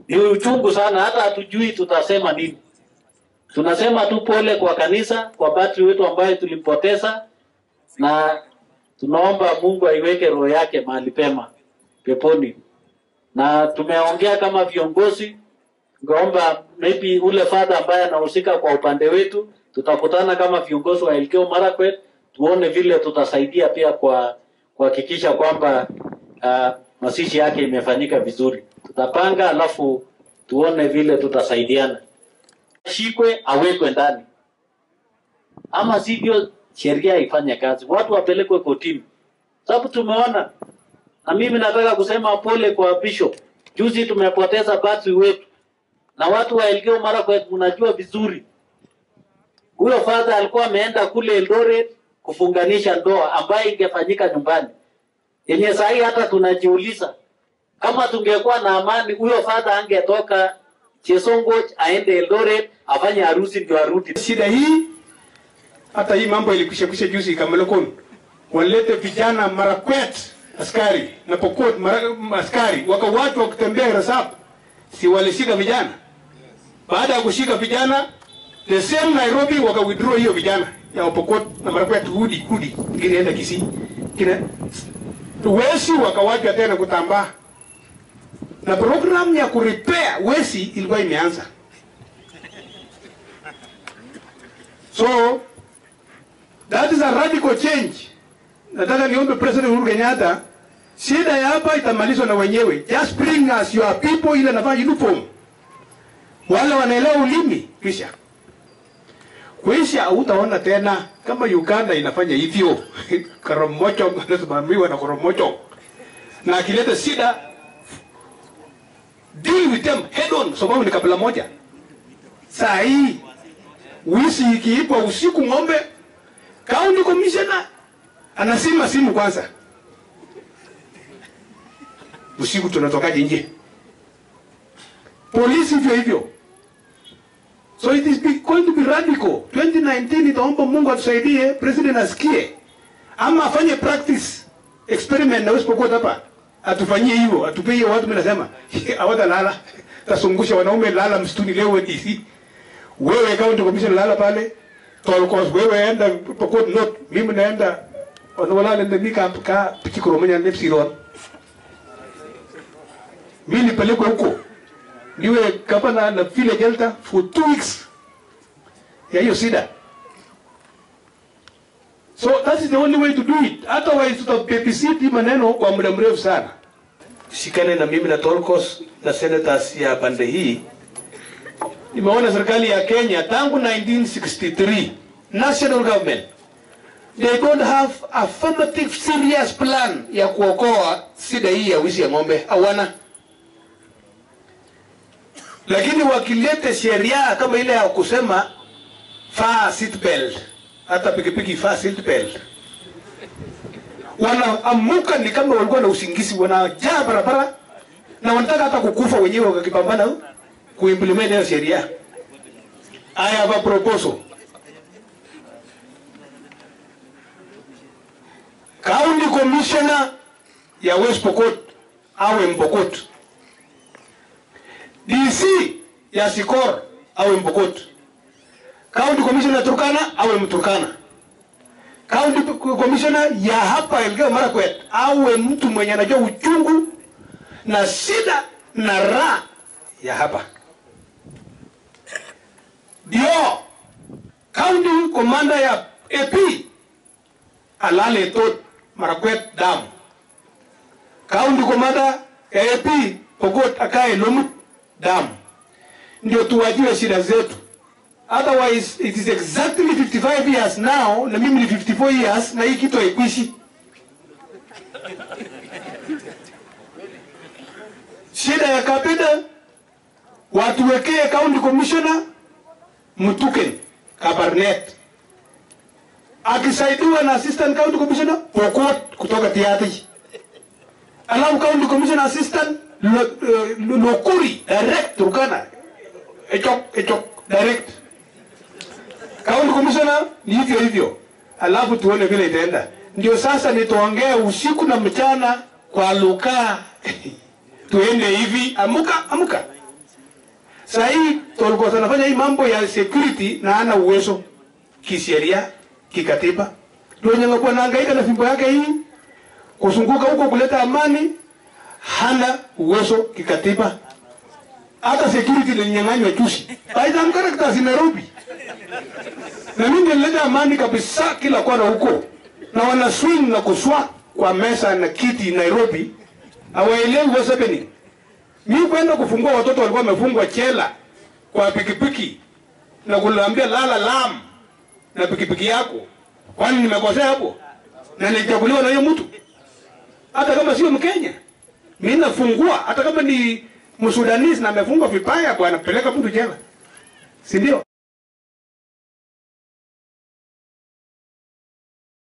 Ni uchungu sana, hata hatujui tutasema nini. Tunasema tu pole kwa kanisa, kwa padri wetu ambaye tulimpoteza, na tunaomba Mungu aiweke roho yake mahali pema peponi. Na tumeongea kama viongozi, ngaomba maybe ule fadha ambaye anahusika kwa upande wetu, tutakutana kama viongozi wa Elgeyo Marakwet, tuone vile tutasaidia pia kwa kuhakikisha kwamba uh, mazishi yake imefanyika vizuri. Tutapanga alafu tuone vile tutasaidiana. Ashikwe awekwe ndani, ama sivyo sheria ifanye kazi, watu wapelekwe kotini, sababu tumeona. Na mimi nataka kusema pole kwa bishop. Juzi tumepoteza padri wetu, na watu wa Elgeyo Marakwet mnajua vizuri, huyo father alikuwa ameenda kule Eldoret kufunganisha ndoa ambayo ingefanyika nyumbani, yenye sahii hata tunajiuliza kama tungekuwa na amani, huyo father angetoka Chesongoch aende Eldoret afanye harusi ndio arudi. Shida hii hata hii mambo ilikwisha kwisha juzi Kamelokon, walete vijana Marakwet askari na Pokot mara, askari wakawatu wakitembea Resap, si walishika vijana. Baada ya kushika vijana, the same Nairobi waka withdraw hiyo vijana ya Pokot na Marakwet, hudi hudi, ingine enda Kisii, kina wesi wakawaja tena kutambaa na program ya kurepair wesi ilikuwa imeanza. So that is a radical change. Nataka niombe President Uhuru Kenyatta, shida ya hapa itamalizwa na wenyewe. Just bring us your people ile navaa uniform, wale wanaelewa ulimi, kisha kuisha hautaona tena kama Uganda inafanya hivyo Koromocho anasimamiwa na Koromocho, na akileta shida deal with them head on, sababu ni kabila moja. Saa hii wizi ikiibwa usiku ng'ombe, county commissioner anasima simu kwanza, usiku tunatokaje nje? Polisi hivyo hivyo. So it is be- going to be radical. 2019 itaomba Mungu atusaidie, president asikie ama afanye practice experiment na West Pokot hapa, atufanyie hivyo, atupie hiyo watu. Mimi nasema hawatalala, tasungusha wanaume lala msituni leo DC wewe county commission lala pale tolkos wewe enda Pokot North mimi naenda wanawala ndio ka ka pikikoro menya nepsiron mimi nipelekwe huko niwe gavana na vile Delta for two weeks ya hiyo sida so that is the only way to do it otherwise tutababysit hii maneno kwa muda mrefu sana shikane na mimi na Tolkos na senators ya pande hii nimeona serikali ya Kenya tangu 1963 national government they don't have affirmative serious plan ya kuokoa shida hii ya wizi ya ng'ombe hawana lakini wakilete sheria kama ile ya kusema faa seat belt hata pikipiki faa seat belt wanaamuka ni kama walikuwa na usingizi wanajaa barabara na wanataka hata kukufa wenyewe wakipambana kuimplement hiyo sheria. I have a proposal. County Commissioner ya West Pokot awe Mpokot. DC ya Sikor awe Mpokot. County Commissioner Turkana awe Mturkana. County Commissioner ya hapa Elgeyo Marakwet awe mtu mwenye anajua uchungu na shida na raha ya hapa ndio county commander ya AP alale tot Marakwet dam. County commander ya AP Pokot akae Lomut dam, ndio tuwajue shida zetu. Otherwise it is exactly 55 years now, na mimi ni 54 years, na hii kitu haikuishi. Shida ya kabida watuwekee county commissioner Mtuken Kabarnet akisaidiwa na assistant county commissioner Pokot kutoka Tiaty, alafu county commissioner assistant Lo- eh, Lokuri direct Turkana, Echok Echok direct county commissioner ni hivyo hivyo, alafu tuone vile itaenda. Ndio sasa nitaongea usiku na mchana kwa lugha tuende hivi, amuka amuka Saa hii Tolgos anafanya hii mambo ya security na hana uwezo kisheria, kikatiba. Ndio wenye anakuwa anahangaika na fimbo yake hii kuzunguka huko kuleta amani, hana uwezo kikatiba. Hata security ilinyang'anywa juzi. By the characters in Nairobi. Na mimi nilileta amani kabisa kila kona huko. Na wana swing na kuswa kwa mesa na kiti Nairobi. Hawaelewi what's happening. Mimi kwenda kufungua watoto walikuwa wamefungwa chela kwa pikipiki na kulaambia lala lam na pikipiki yako. Kwani nimekosea hapo? Na nilichaguliwa na hiyo mtu. Hata kama sio Mkenya. Mimi nafungua hata kama ni Msudanisi na amefungwa vibaya bwana, peleka mtu jela. Si ndio?